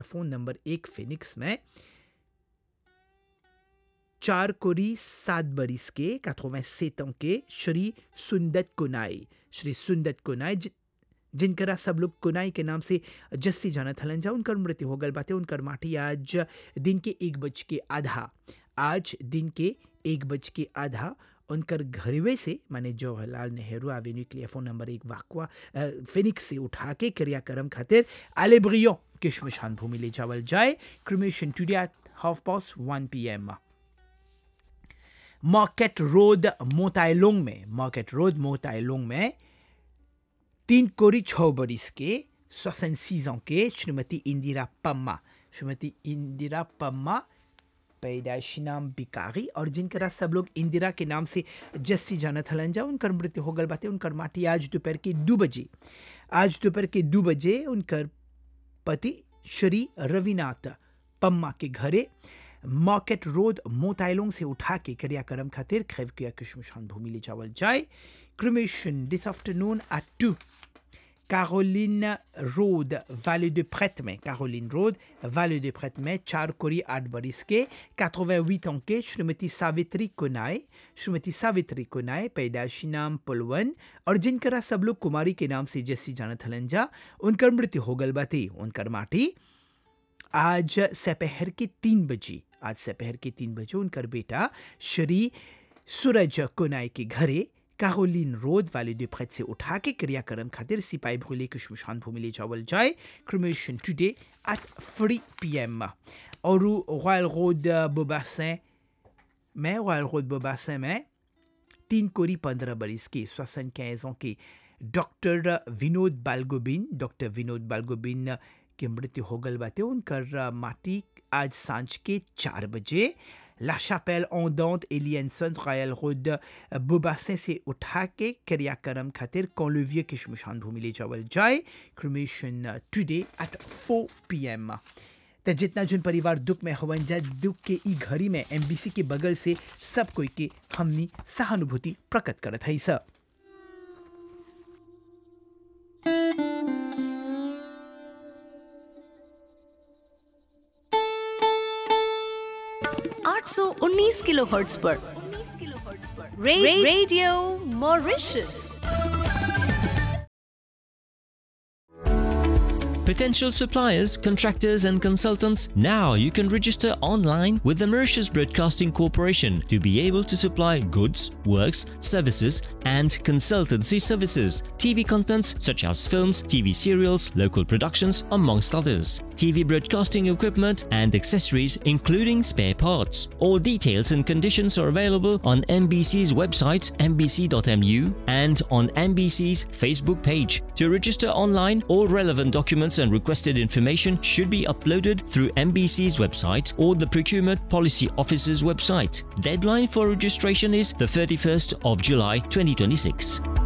Phone number एक Phoenix में चार कोरी सात बरिस के 87 ans के श्री सुंदत कुनाई श्री सुंदत कुनाई जि- जिनकरा सब लोग कुनाई के नाम से जस्सी जानत हलन जा उनकर मृत्यु हो गल बाटे उनकर माटी आज दिन के एक बज के आधा आज दिन के एक बज के आधा उनकर घरवे से माने जवाहरलाल नेहरू एवेन्यू के लिए फोन नंबर एक वाकवा अ, फिनिक्स से उठा के क्रियाक्रम खातिर आलेब्रियो के शमशान भूमि ले जावल जाए cremation today at half past one P M market road मोतायलोंग में मार्केट रोड मोतायलोंग में तीन कोरी छः बरिस के सोसन सीजों के श्रीमती इंदिरा पम्मा श्रीमती इंदिरा पम्मा पैदाइशी नाम बिकारी और जिनकरा सब लोग इंदिरा के नाम से जस्सी जानत हलन जा उनकर मृत्यु हो गल बाटे उनकर माटी आज दोपहर के दो बजे आज दोपहर के दो बजे उनकर पति श्री रविनाथ पम्मा के घरे मार्केट रोड मोताइलोंग से उठा के क्रियाक्रम खातिर खैव किया के शमशान भूमि ले जावल जाए cremation this afternoon at two Caroline Road, Vallée de Prête में Caroline Road, Vallée de Prête में चार कोरी आठ बरिस के 88 ans के श्रीमती सावित्री कुनाय श्रीमती सावित्री कुनाय पैदाशी नाम पुलवन और जिनकरा सब लोग कुमारी के नाम से जैसी जानत हलन जा उनकर मृत्यु हो गल बाती उनकर माटी आज दोपहर के तीन बजे आज दोपहर के तीन बजे उनकर बेटा श्री सूरज कुनाय के घरे कारोलिन रोड वाले दो प्रेत से उठा के क्रियाक्रम खातिर सिपाही भूले के शमशान भूमि ले जावल जाए cremation today at three P M और रॉयल रोड बोबासें में रॉयल रोड बोबासें में तीन कोरी पंद्रह बरिस के सोसन ans के डॉक्टर विनोद बालगोबिन डॉक्टर विनोद बालगोबिन के मृत्यु हो गल बाटे उनकर माटी आज सांझ के चार बजे ला शापेल ओंदोंत एलियनसन रॉयल रोड बोबासें से उठा के क्रियाक्रम खातिर कॉलोवियर के शमशान भूमि ले जावल जाए cremation today at four P M त जितना जोन परिवार दुख में हवन जा दुख के ई घड़ी में एमबीसी के बगल से सब कोई के हमनी सहानुभूति प्रकट करत है सब आठ सौ उन्नीस किलो हर्ट्स पर रे, radio Mauritius Potential suppliers, contractors, and consultants, now you can register online with the Mauritius Broadcasting Corporation to be able to supply goods, works, services, and consultancy services. TV contents such as films, TV serials, local productions, amongst others. TV broadcasting equipment and accessories, including spare parts. All details and conditions are available on MBC's website, mbc.mu, and on MBC's Facebook page. To register online, all relevant documents and requested information should be uploaded through MBC's website or the Procurement Policy Office's website. Deadline for registration is the 31st of July 2026.